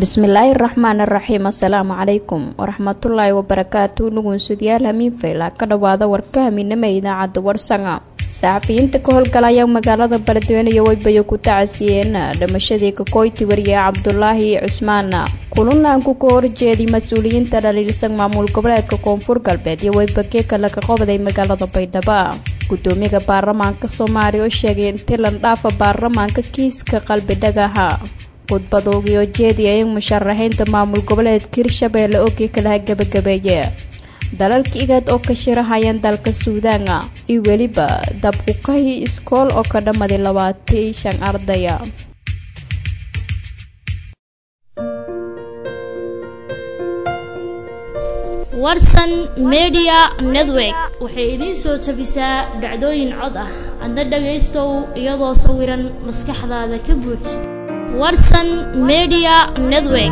bismillaahi raxmaan raxiim assalaamu calaykum waraxmatullaahi wabarakaatu nugunsudyaal hamiinfayla ka dhowaada warka haminama idaacadda warsanga saxafiyiinta ka howlgalaya magaalada baladweyne iyo weybayo ku tacasiyeen dhimashadii kakoyti wariye cabdulaahi cusmaan kulanaanku ka horjeeday mas-uuliyiinta dhaliilsan maamul goboleedka koonfur galbeed iyo weybagee kale ka qobday magaalada baydhabo gudoomiyaha baarlamaanka soomaaliya oo sheegay in tilan dhaafa baarlamaanka kiiska qalbi dhagaha khudbadoogiyo jeediya in musharaxiinta maamul goboleedka hirshabeelle ogii kalaha gebagabeeye dalalka igaad oo ka shirahayaan dalka suudaana iyo weliba dabkukahi iskool oo ka dhammaday labaatan shan ardaya warsan media network waxay idiin soo tabisaa dhacdooyin cod ah adna dhagaystow iyadoo sawiran maskaxdaada ka buuj warsan media network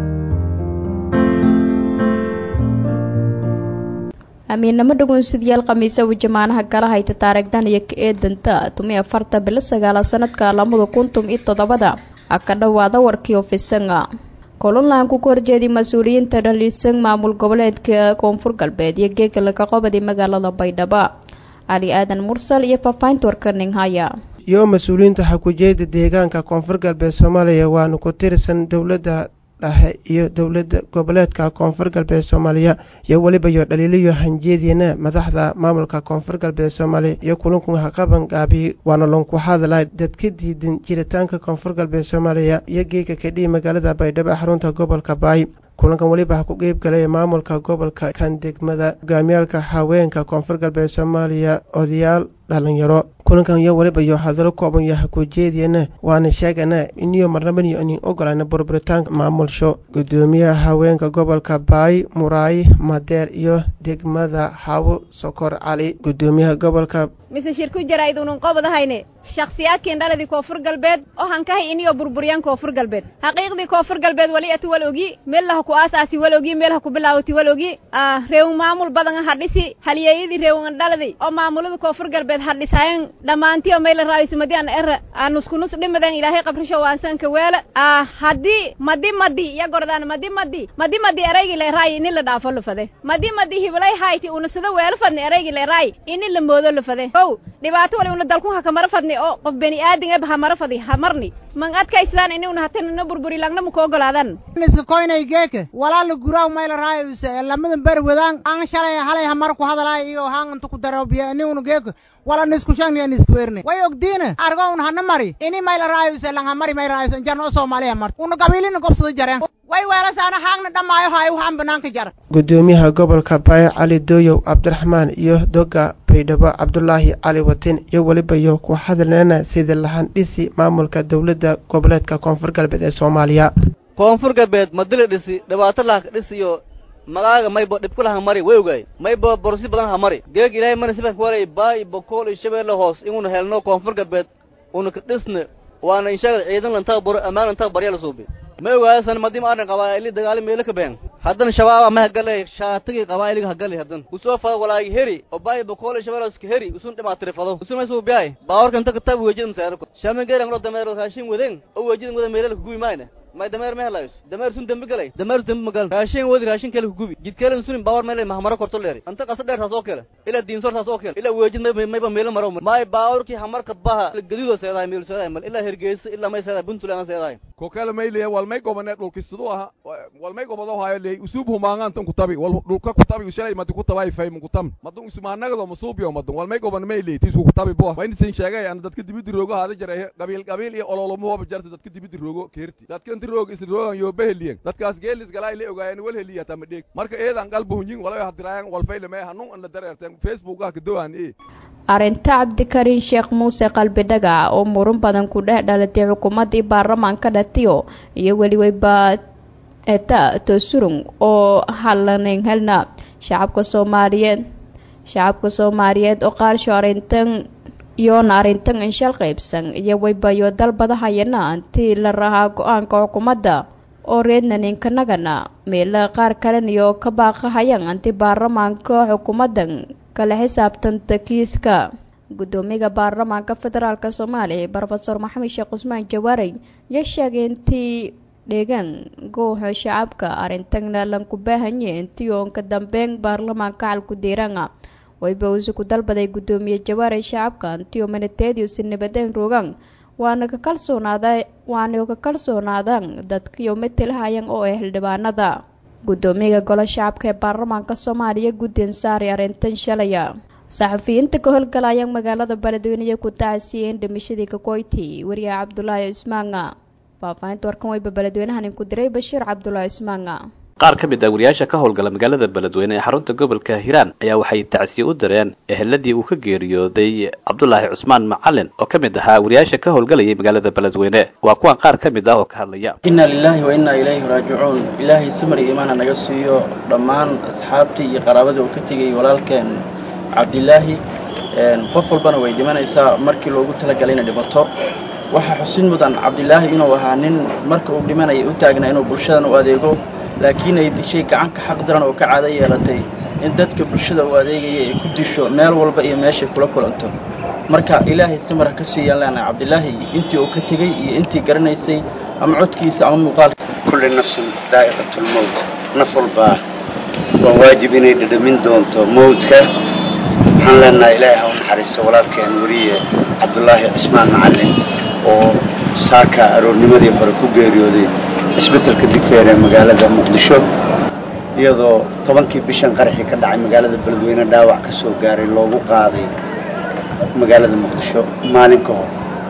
amiinnamo dhagoonsidayaal khamiise uu jamaanaha gala hayta taarigdan iyo ka eedanta tumi afarta bilo sagaala sanadka lamada kuntum iyo toddobada ha ka dhowaada warkii ofisanga kulunlaanku ka horjeeday mas-uuliyiinta dhaliilsan maamul goboleedka koonfur galbeed iyo geega laga qobaday magaalada baydhabo cali aadan mursal iyo faafahinta warkaning haya iyo mas-uuliyiinta xakujeeda deegaanka koonfur galbeed soomaaliya waana ku tirsan dowladda dhexe iyo dowlada goboleedka koonfur galbeed soomaaliya iyo weliba iyo dhaliiliyo hanjeediina madaxda maamulka koonfur galbeed soomaaliya iyo kulanku haqaban gaabi waana lonku hadla dad ka diidan jiritaanka koonfur galbeed soomaaliya iyo geega kadhihi magaalada baydhabo xarunta gobolka baay kulankan weliba ha ku qeyb galay maamulka gobolka kan degmada hogaamiyaalka haweenka koonfur galbeed soomaaliya odayaal dhalinyaro kulankan iyo weliba iyo hadalo kooban iyo hakujeediyana waana sheegana iniyo marnabaniyo inin ogolana burburitaanka maamulsho gudoomiyaha haweenka gobolka baay muraay madeer iyo degmada xawo sokor cali gudoomiyaha gobolka mise shirku jaraa'idunun qobadahayne shakhsiyaadkiin dhaladii koonfur galbeed oo hankahay iniyo burburyaan koonfur galbeed xaqiiqdii koonfur galbeed wali ati wal ogi meellaha ku aasaasi wal ogi meelaha ku bilaawati wal ogi reewun maamul badan ha dhisi halyeeyadii reewun dhaladii oo maamulada koonfur galbeed ha dhisaayan dhammaantiyo mayla raayisumadi an era aanuskunus dhimadan ilaahay qabrisho waansanka weela haddii madi madi iya gordaan madi madi madi madi eraygii la eraayi ini la dhaafo lafade madi madi hibilay hayti unasada weelo fadni eraygii la eraayi ini la moodo lafade ow dhibaato wali una dalkun ha kamara fadni oo qof beni aadin eb ha mara fadi ha marni man adkaysdaan ini una hatanana burburi langna muka ogolaadan iska koynay geeke walaala guraaw mayla raayuse lamadan beri wadaan aan shalay halay hamar ku hadalaay iyo haan inta ku daroobiya ini una geeke wala nisku shangni an iskuwerne way ogdiina argo un hana mari ini mayla raayuse lang hamari may raayuse injarno o soomaaliya mart una qabiilina gobsada jareen way weelasaana haangna dhammaayo haayo waxaan banaanka jara gudoomiyaha gobolka baay cali dooyow cabdiraxmaan iyo doga baydhabo cabdulaahi cali watin iyo weliba iyo ku hadalnana sida lahan dhisi maamulka dowladda goboleedka koonfur galbeed ee soomaaliya koonfur galbeed madila dhisi dhibaato lahaka dhisiyo magaaga maybo dhibkula ha mari way ogaay maybo borosi badan ha mari geeg ilaahay mana siban ka waray baay bokool iyo shabeelle hoos inuna helno koonfur galbeed una ka dhisne waana inshaagad ciidan lantaga baro ammaan lantaga barya la suubi ma ogaasan madim arrin qabaa'ili dagaali meelo ka been haddana shabaaba ma hagale shaatigii qabaa'iliga hagale haddan kusoo fado walaagi heri oo baay bokool shabeeloska heri usun dhimaatiri fado usun may suu biyaay baawarka inta ka tabi wejida masaarako shamin geeran lo dameero raashin weden oo wejidan wada meelala kugubi maayna may dameer ma helayso dameer sun dembi galay dameer dembi magal raashin wadi raashin kale kugubi jidkeelan sunin baawar meelay mahamaro korto leeri anta qasa dheer taas oo kale ila diinsor taas oo kale ila weejid may mayba meelo maro may baawarkii hamarka baha gadido seedaay meel seedaay mal ila hergeysa ila may seedaay buntulaan seedaay kokale mayle walmay gobane dhulkisidu aha walmay gobado hayo leey usub humaangan tan kutabi wal dhulka kutabi ushalay madu kutabay fay mun kutam madun usmaanagado masuubiyo madun walmay gobane mayle tisu kutabi bo wayn sin sheegay an dadka dibidi roogo haada jaray qabiil qabiil iyo ololomo waba jarta dadka dibidi roogo keerti dadka inti roog is roogan yo beheliyen dadkaas geelis galay le ogaayeen wal heliya tama dheeg marka eedan qalbu hunyin walay hadiraayan wal fayle me hanun an la dareerteen facebook ah ka dawaan ee arrinta cabdikariin sheekh muuse qalbi dhagac oo murun badan ku dhex dhalatay xukuumaddii baarlamaanka dhatiyo iyo weliweyba eta tosurung oo halanan helna shacabka soomaaliyeed shacabka soomaaliyeed oo qaarsho arrintan iyoona arrintan inshal qaybsan iyo weybayo dalbadahayana intii la rahaa go-aanka xukuumadda oo reednaninkanagana meela qaar kaleniyo ka baaqahayaan inti baarlamaanka xukuumaddan kala xisaabtanta kiiska gudoomiyaha baarlamaanka federaalk soomaaliya brofesor maxamed sheekh cusmaan jawaarey ayaa sheegay intii dheegaan gooxa shacabka arrintagna lanku baahanye intii oon ka dambeyn baarlamaanka calku diiranga wayba uuse ku dalbaday guddoomiye jawaare shacabka intii oo manateediusi nabadeen rogaan waana ka kalsoonaada waana ka kalsoonaadaan dadkiioo matelahayan oo ah xildhibaanada guddoomiyaga golo shacabka ee baarlamaanka soomaaliya guddin saari arrintan shalaya saxafiyiinta ka howlgalaya magaalada beledweyne ku tacasiyeen dhimashadii kakoyti wariyaha cabdulaahi ismaanga faahfaahinta warkan wayba beledweynahan ku diray bashiir cabdulaahi ismaanga qaar ka mid ah wariyaasha ka howlgala magaalada beledweyne ee xarunta gobolka hiiraan ayaa waxay tacsiye u direen eheladii uu ka geeriyooday cabdulaahi cusmaan macalin oo ka mid ahaa wariyaasha ka howlgalayay magaalada beledweyne waa kuwan qaar ka mid ah oo ka hadlaya inna lilaahi wa innaa ilayhi raajicuun ilaahay samari iimaana naga siiyo dhammaan asxaabtii iyo qaraabadii uu ka tegay walaalkeen cabdilaahi qof walbana way dhimanaysaa markii loogu talagalay inay dhimato waxaa xusin mudan cabdilaahi inuu ahaa nin marka uu dhimanaya u taagnaa inuu bulshadan u adeego laakiin ay dishay gacanka xaq daran oo ka caado yeelatay in dadka bulshada u adeegaya ay ku disho meel walba iyo meeshay kula kulanto marka ilaahay samara ka siiyaan leenahay cabdilaahi intii uu ka tegey iyo intii garanaysay ama codkiisa ama muuqaalka kulli nafsin daa'iqatulmowt naf walbaa waa waajib inay dhadhamin doonto mowdka waxaan leenahay ilaahay ha u naxariisto walaalkeen weriye cabdulaahi cismaan macallin oo saaka aroornimadii hore ku geeriyooday isbeddelka digfeer ee magaalada muqdisho iyadoo tobankii bishan qaraxii ka dhacay magaalada beledweyne dhaawac ka soo gaaray loogu qaaday magaalada muqdisho maalin ka hor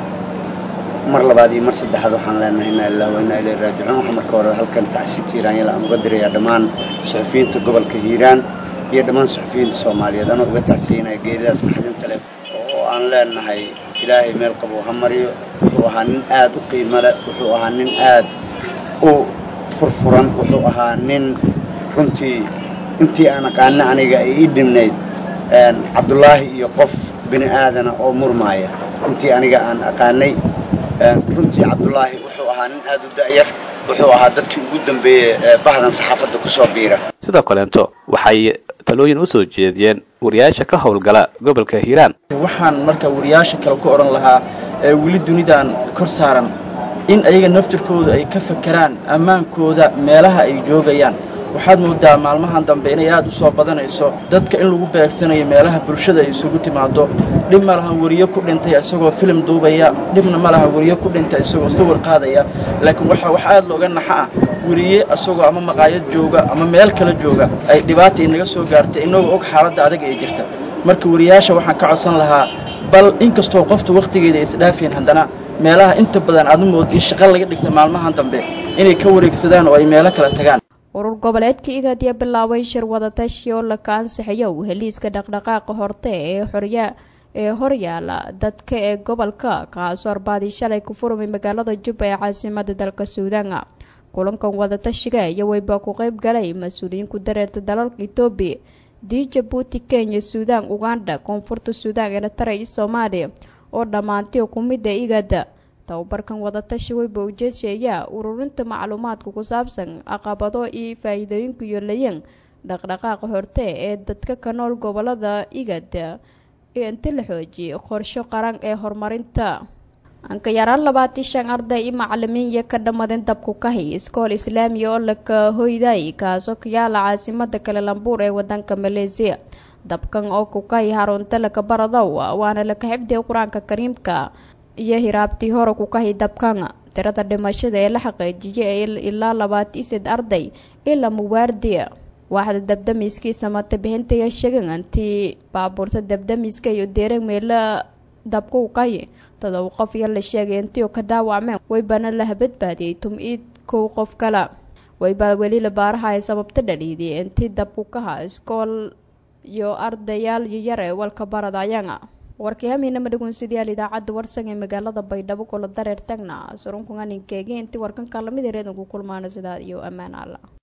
mar labaad iyo mar saddexaad waxaan leenahay inaa lilah wa innaa ilayhi raajicuun waxaa marka hore halkan tacsi tiiraanyala aan uga dirayaa dhammaan suxufiyiinta gobolka hiiraan iyo dhammaan suxufiyiinta soomaaliyeed anoo uga tacsiinaya geeridaas naxdinta leh oo aan leenahay ilaahay meel qabuu ha mariyo wuxuu ahaa nin aad u qiimo leh wuxuu ahaa nin aad u furfuran wuxuu ahaa nin runtii intii aan aqaana aniga ay ii dhimnayd cabdulaahi iyo qof bini aadana oo murmaaya intii aniga aan aqaanay runtii cabdulaahi wuxuu ahaa nin aad u da'yar wuxuu ahaa dadkii ugu dambeeyey ee bahdan saxaafadda ku soo biira sidoo kaleento waxay talooyin u soo jeediyeen wariyaasha ka howlgala gobolka hiiraan waxaan marka wariyaasha kale ku odhan lahaa ee weli dunidan kor saaran in ayaga naftirkooda ay ka fakeraan ammaankooda meelaha ay joogayaan waxaad moodaa maalmahan dambe inay aad u soo badanayso dadka in lagu beegsanayo meelaha bulshada ay isugu timaado dhib ma laha weriye ku dhintay isagoo filim duubaya dhibna ma laha weriye ku dhintay isagoo sawir qaadaya laakiin waxa wax aad looga naxa ah weriye isagoo ama maqaayad jooga ama meel kale jooga ay dhibaata inaga soo gaartay inagoo og xaaladda adag ay jirta marka weriyaasha waxaan ka codsan lahaa bal inkastoo qofta wakhtigeeda ay isdhaafeen haddana meelaha inta badan aad u mood in shaqo laga dhigta maalmahan dambe inay ka wareegsadaan oo ay meelo kale tagaan urur goboleedka igadiya bilaabay shir wadatashi oo laka ansixiyo heliiska dhaqdhaqaaqa horte ee xorya ee horyaala dadka ee gobolka kaasoo arbaadii shalay ku furmay magaalada jubba ee caasimada dalka suudaan kulankan wadatashiga iyo weyba ku qeyb galay mas-uuliyiin ku dareerta dalalka etoobiya dii jabuuti kenya suudaan uganda koonfurta suudaan eritrea iyo soomaaliya oo dhammaantii kumida igada tababarkan wadatashi weyba ujeedsheeyaa ururinta macluumaadka ku saabsan caqabado iyo faa-iidooyinku yoolayan dhaqdhaqaaqa horte ee dadka ka nool gobolada igada inta la xoojiyay qorsho qaran ee horumarinta anka yaraan labaatii shan arday iyo macalimiin iyo ka dhammadeen dabku kahi iskool islaamiya oo laka hoyday kaasoo ka yaala caasimada kale lambuur ee wadanka maleesiya dabkan oo ku kahi harunta laka baradow waana laka xifdiya qur-aanka kariimka iyo hiraabtii hore ku kahi dabkan tirada dhimashada ee la xaqiijiyay ilaa labaati sed arday ilaa muwaardiya waaxda dabdamiskiisa mata bixintaya sheegan antii baabuurta dabdamiska iyo deerag meela dabku kahi todoba qof iyo la sheegay intii ka dhaawacmeen waybana la badbaadiyey tum-iid kow qof kale waybaa weli la baaraha ay sababta dhaliidiyay intii dabku kaha iskool iyo ardayaal yar ee walka baradayana warkii hamiinama dhagoonsidayaal idaacadda warsan ee magaalada baydhabo kula dareer tagna surunkunganinkeegi intii warkanka lamid ereedanku kulmaana sidaa iyo ammaan alla